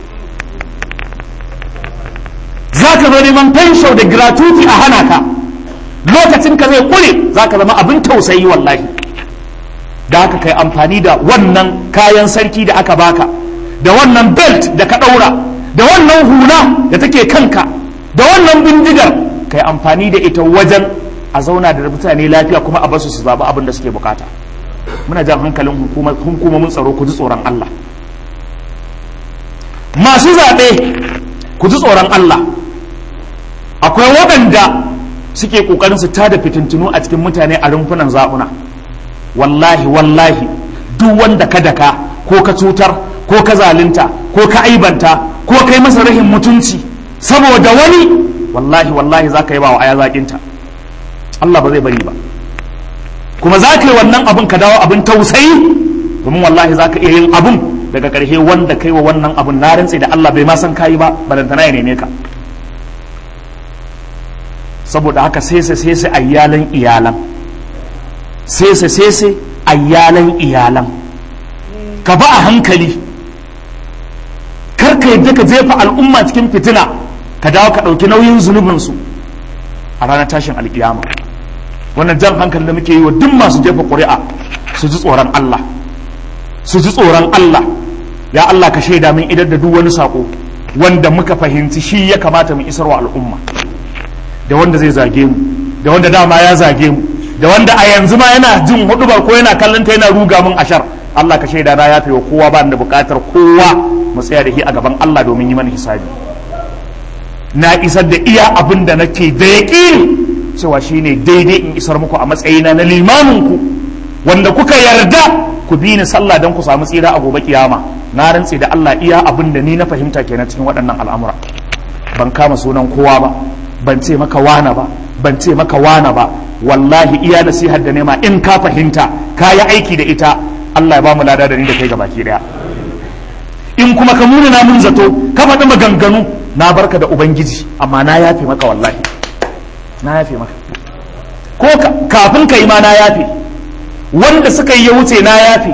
za ka zo neman fensho da gratuity a hana ka lokacin ka zai kure za ka zama abin tausayi wallahi da haka kai amfani da wannan kayan sarki da aka baka da wannan belt da ka ɗaura da wannan hula da take kanka da wannan bindigar kai amfani da ita wajen a zauna da mutane lafiya kuma a basu su zaɓi abin da suke bukata muna jan hankalin hukumomin tsaro ku ji tsoron Allah masu zaɓe ku ji tsoron Allah akwai waɗanda suke ƙoƙarin su tada fitintunu a cikin mutane a rumfunan zaɓuna wallahi wallahi duk wanda ka daka ko ka cutar ko ka zalunta ko ka aibanta ko kai masa rahin mutunci saboda wani wallahi wallahi za ka yi ba wa aya zaƙinta Allah ba zai bari ba kuma za ka yi wannan abin ka dawo abin tausayi domin wallahi za ka iya yin abun daga ƙarshe wanda kai wa wannan abun na rantse da Allah bai ma san kayi ba balantana ya neme ka saboda haka sai sai sai sai ayyalan iyalan sai sai sai sai ayyalan iyalan ka ba a hankali kar ka yadda ka jefa al'umma cikin fitina ka dawo ka ɗauki nauyin zunubinsu a ranar tashin alkiyama wannan jan hankali da muke yi wa duk masu jefa ƙuri'a su ji tsoron Allah su ji tsoron Allah ya Allah ka shaida min idan da duk wani sako wanda muka fahimci shi ya kamata mu isarwa al'umma da wanda zai zage mu da wanda dama ya zage mu da wanda a yanzu ma yana jin hudubar ko yana kallon ta yana ruga min ashar Allah ka shaida na yafe wa kowa ba da bukatar kowa mu tsaya da shi a gaban Allah domin yi mana hisabi na isar da iya abin da nake da yaƙini cewa shine daidai in isar muku a matsayina na limamin ku wanda kuka yarda ku bi ni sallah don ku samu tsira a gobe kiyama na rantse da Allah iya abin da ni na fahimta kenan cikin waɗannan al'amura ban kama sunan kowa ba ban ce maka wana ba ban ce maka wana ba wallahi iya nasihar da nema in ka fahimta ka yi aiki da ita Allah ya ba mu lada da ni da kai gabaki daya in kuma ka muna na mun zato ka faɗi maganganu na barka da ubangiji amma na yafe maka wallahi na yafe maka ko kafin ka yi ma na yafe wanda suka yi ya wuce na yafe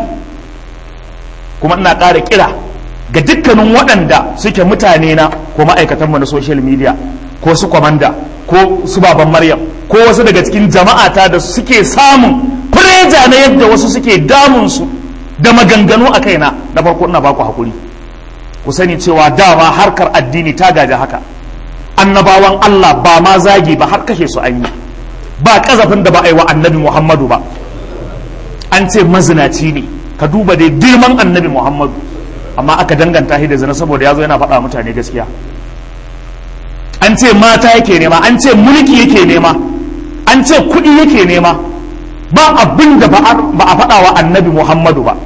kuma ina ƙara kira ga dukkanin waɗanda suke mutane na ko ma'aikatanmu na social media ko su kwamanda ko su baban maryam ko wasu daga cikin jama'ata da suke samun fureja na yadda wasu suke damunsu da maganganu a kaina na farko ina baku hakuri ku sani cewa dama harkar addini ta gaji haka annabawan Allah ba ma zagi ba har kashe su an yi ba kazafin da ba a yi wa annabi Muhammadu ba an ce mazinaci ne ka duba dai girman annabi Muhammadu amma aka danganta shi da zina saboda ya zo yana faɗa mutane gaskiya an ce mata yake nema an ce mulki yake nema an ce kuɗi yake nema ba abin da ba a faɗa wa annabi muhammadu ba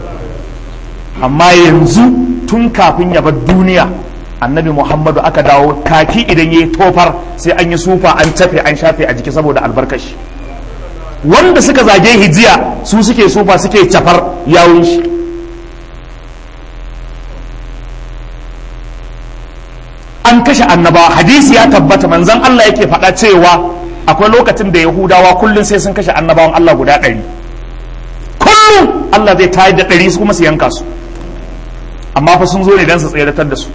amma yanzu tun kafin ya bar duniya annabi muhammadu aka dawo kaki idan ya yi tofar sai an yi sufa an tafe an shafe a jiki saboda albarkashi wanda suka zage hijiya su suke sufa suke cafar yawun shi an kashe annabawa hadisi ya tabbata manzon Allah yake faɗa cewa akwai lokacin da yahudawa kullum sai sun kashe annabawan Allah guda ɗari kullum Allah zai tayar da ɗari su kuma su yanka su amma fa sun zo ne don su tseratar da su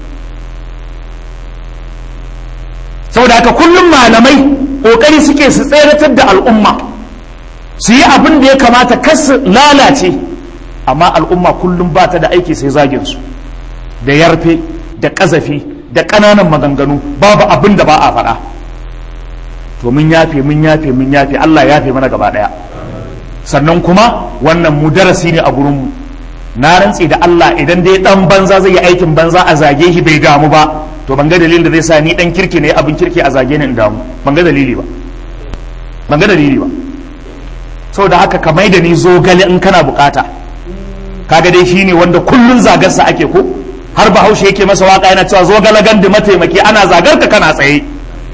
saboda haka kullum malamai ƙoƙari suke su tseratar da al'umma su yi abin da ya kamata kar su lalace amma al'umma kullum ba ta da aiki sai zagin su da yarfe da ƙazafi da ƙananan maganganu babu abin da ba a faɗa to mun yafe mun yafe mun yafe Allah yafe mana gaba ɗaya sannan kuma wannan mu darasi ne a gurinmu na rantse da Allah idan dai dan banza zai yi aikin banza a zage shi bai damu ba to ban ga dalilin da zai sa ni dan kirki ne abin kirki a zage ni in damu ban ga dalili ba ban ga dalili ba saboda haka ka mai da ni zogale in kana bukata kaga dai shine wanda kullun zagarsa ake ko har bahaushe yake masa waka yana cewa zo galagan da mataimaki ana zagar ka kana tsaye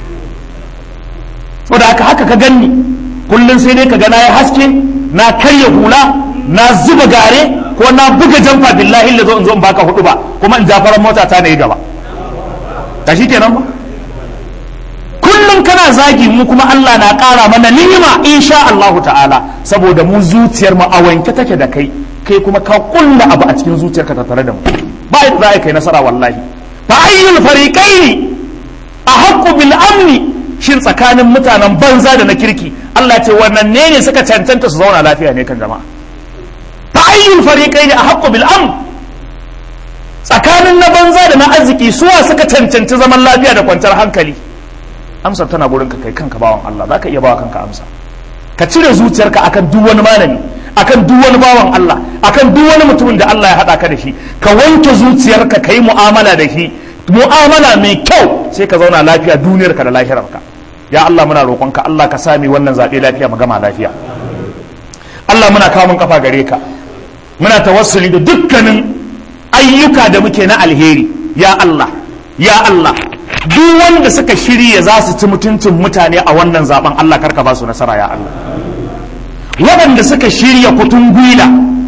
saboda haka haka ka ganni kullum sai dai ka ga na yi haske na karya hula na zuba gare ko na buga jamfa billahi da zo in zo in baka hudu ba kuma in jafaran mota ta na yi gaba ta shi kenan ba kullum kana zagi mu kuma Allah na ƙara mana ni'ima insha Allah ta'ala saboda mu zuciyar mu a wanke take da kai kai kuma ka kulla abu a cikin zuciyarka ta tare da mu ba yadda za a kai nasara wallahi fa ayyul fariqaini ahaqqu bil amni shin tsakanin mutanen banza da na kirki Allah ce wannan ne ne suka cancanta su zauna lafiya ne kan jama'a fa ayyul fariqaini ahaqqu bil amn tsakanin na banza da na arziki suwa suka cancanci zaman lafiya da kwanciyar hankali amsar tana gurin ka kai kanka bawan Allah zaka iya bawa kanka amsa ka cire zuciyarka akan duk wani malami akan duk wani bawan Allah akan duk wani mutumin da Allah ya haɗa ka da shi ka wanke zuciyarka ka yi mu'amala da shi mu'amala mai kyau sai ka zauna lafiya duniyarka da lahirarka ya Allah muna roƙonka Allah ka sami wannan zaɓe lafiya mu gama lafiya Allah muna kawo mun kafa gare ka muna tawassuli da dukkanin ayyuka da muke na alheri ya Allah ya Allah duk wanda suka shirya za su ci mutuncin mutane a wannan zaben Allah karka ba su nasara ya Allah waɗanda suka shirya kutun gwila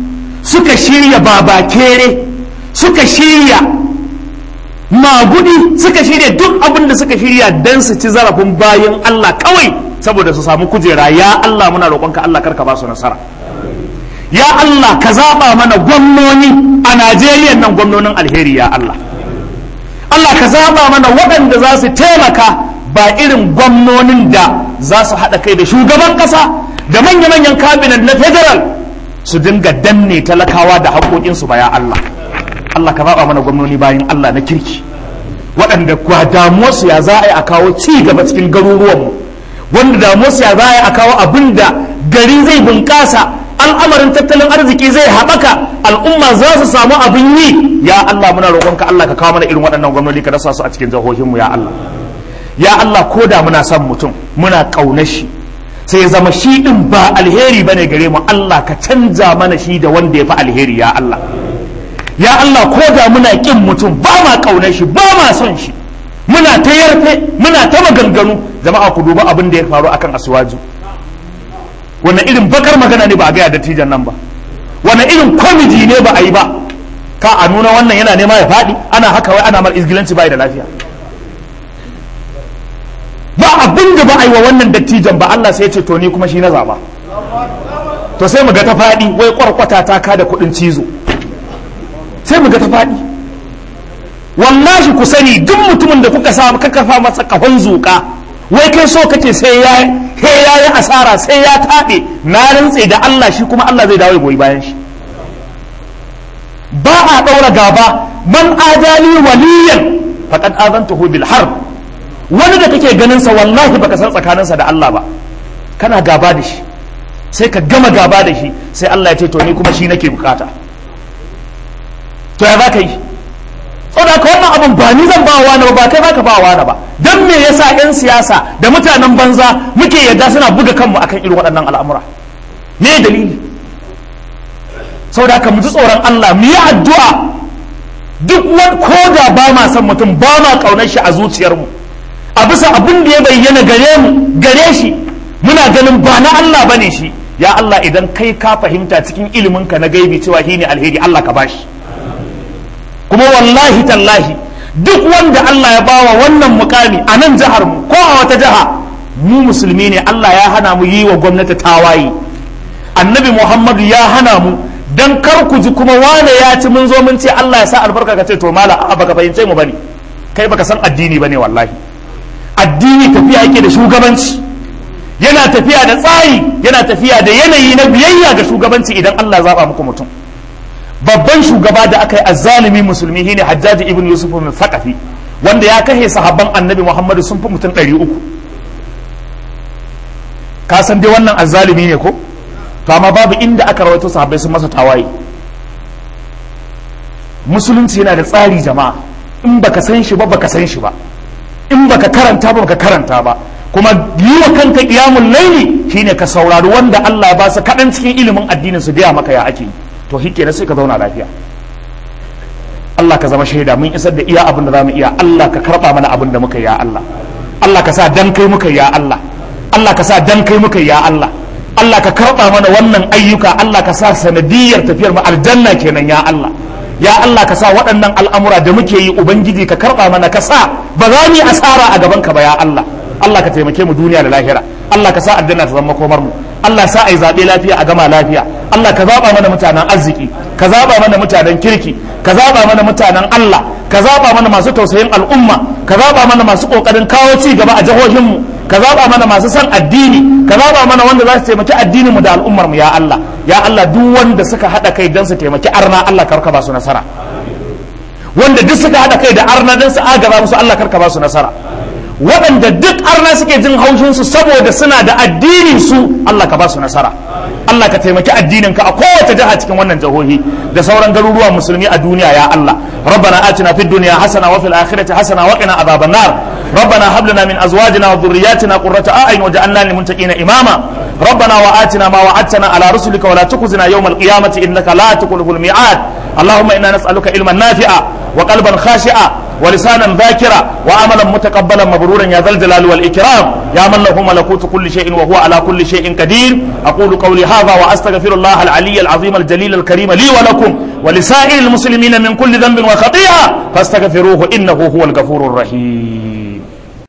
suka shirya babakere suka shirya magudi suka shirya duk abin da suka shirya don su ci zarafin bayan Allah kawai saboda su samu kujera ya Allah muna roƙonka Allah karka ba su nasara ya Allah ka zaɓa mana gwamnoni a Najeriya nan gwamnonin alheri ya Allah Allah ka zaɓa mana waɗanda za su taimaka ba irin gwamnonin da za su haɗa kai da shugaban ƙasa da manya-manyan kabinet na federal su dinga danne talakawa da haƙoƙinsu ba ya Allah Allah ka zaɓa mana gwamnoni bayan Allah na kirki waɗanda kwa damuwarsu ya za a yi a kawo ci gaba cikin garuruwanmu wanda damuwarsu ya za a yi a kawo abin da gari zai bunƙasa al'amarin tattalin arziki zai haɓaka al'umma za su samu abin yi ya Allah muna roƙonka Allah ka kawo mana irin waɗannan gwamnoni ka rasa su a cikin jihohinmu ya Allah ya Allah ko da muna son mutum muna ƙaunar shi sai ya zama shi ɗin ba alheri bane gare mu Allah ka canza mana shi da wanda ya fi alheri ya Allah ya Allah ko da muna ƙin mutum ba ma ƙaunar shi ba ma son shi muna ta yarfe muna ta maganganu jama'a ku duba abin da ya faru akan asuwaju wannan irin bakar magana ne ba a gaya dattijan nan ba wannan irin kwamiti ne ba a yi ba ka a nuna wannan yana nema ya faɗi ana haka wai ana mar izgilanci bai da lafiya ba abin da ba a yi wa wannan dattijan ba Allah sai ya ce to ni kuma shi na zaba to sai mu ga ta faɗi wai kwarkwata ta ka da kuɗin cizo sai mu ga ta faɗi wallahi ku sani duk mutumin da kuka sa ka kafa masa kahon zuƙa wai kai so kace sai ya he ya yi asara sai ya taɓe na rantse da Allah shi kuma Allah zai dawo ya goyi bayan shi ba a ɗaura gaba man adali waliyan faqad azantuhu bil harb wani da kake ganin sa wallahi baka san tsakaninsa da Allah ba kana gaba da shi sai ka gama gaba da shi sai Allah ya ce to ni kuma shi nake bukata to ya za ka yi saboda ka wannan abin ba ni zan ba wa wani ba kai baka ba wa wani ba dan me yasa yan siyasa da mutanen banza muke yadda suna buga kanmu akan irin waɗannan al'amura me dalili saboda haka mu ji tsoron Allah mu yi addu'a duk wani ko da ba ma san mutum ba ma kaunar shi a zuciyarmu a bisa abin da ya bayyana gare mu gare shi muna ganin ba na Allah bane shi ya Allah idan kai ka fahimta cikin iliminka na gaibi cewa shi ne alheri Allah ka bashi kuma wallahi tallahi duk wanda Allah ya bawa wannan mukami a nan jihar mu ko a wata jiha mu musulmi ne Allah ya hana mu yi wa gwamnati tawaye annabi Muhammadu ya hana mu dan kar ku ji kuma wane ya ci mun zo mun ce Allah ya sa albarka ka ce to mala a baka fahimce mu bane kai baka san addini bane wallahi addini tafiya yake da shugabanci yana tafiya da tsari yana tafiya da yanayi na biyayya ga shugabanci idan Allah ya zaba muku mutum babban shugaba da aka yi azzalimi musulmi shine hajjaji ibn yusuf min thaqafi wanda ya kashe sahabban annabi muhammadu sun fi mutum 300 ka san dai wannan azzalimi ne ko to amma babu inda aka rawaito sahabbai sun masa tawaye musulunci yana da tsari jama'a in baka san shi ba baka san shi ba in baka karanta ba baka karanta ba kuma yi wa kanka qiyamul laili shine ka saurari wanda Allah ya ba su kadan cikin ilimin addinin su gaya maka ya ake yi to shi kenan sai ka zauna lafiya Allah ka zama shaida mun isar da iya abin da zamu iya Allah ka karba mana abin da muka yi ya Allah Allah ka sa dan kai muka yi ya Allah Allah ka sa dan kai muka yi ya Allah Allah ka karba mana wannan ayyuka Allah ka sa sanadiyar tafiyar mu aljanna kenan ya Allah ya Allah ka sa waɗannan al'amura da muke yi ubangiji ka karba mana ka sa ba za mu yi asara a gaban ka ba ya Allah Allah ka taimake mu duniya da lahira Allah ka sa aljanna ta zama komar mu Allah sa ai zaɓe lafiya a gama lafiya Allah ka zaɓa mana mutanen arziki ka zaɓa mana mutanen kirki ka zaɓa mana mutanen Allah ka zaɓa mana masu tausayin al'umma ka zaɓa mana masu ƙoƙarin kawo ci gaba a jihohinmu ka zaɓa mana masu son addini ka zaɓa mana wanda za su taimaki addinin mu da al'ummar mu ya Allah ya Allah duk wanda suka haɗa kai don su taimaki arna Allah karka ba su nasara wanda duk suka haɗa kai da arna don su agaba musu Allah karka ba su nasara waɗanda duk arna suke jin haushinsu saboda suna da addinin su Allah ka ba su nasara Allah ka taimaki addinin ka a kowace jiha cikin wannan jihohi da sauran garuruwan musulmi a duniya ya Allah rabbana atina fid dunya hasana wa fil akhirati hasana wa qina adhaban nar ربنا هب لنا من ازواجنا وذرياتنا قرة اعين واجعلنا للمتقين اماما ربنا واتنا ما وعدتنا على رسلك ولا تخزنا يوم القيامة انك لا تخلف الميعاد اللهم انا نسالك علما نافعا وقلبا خاشعا ولسانا ذاكرا وعملا متقبلا مبرورا يا ذا الجلال والإكرام يا من له ملكوت كل شيء وهو على كل شيء قدير أقول قولي هذا وأستغفر الله العلي العظيم الجليل الكريم لي ولكم ولسائر المسلمين من كل ذنب وخطيئة فاستغفروه إنه هو الغفور الرحيم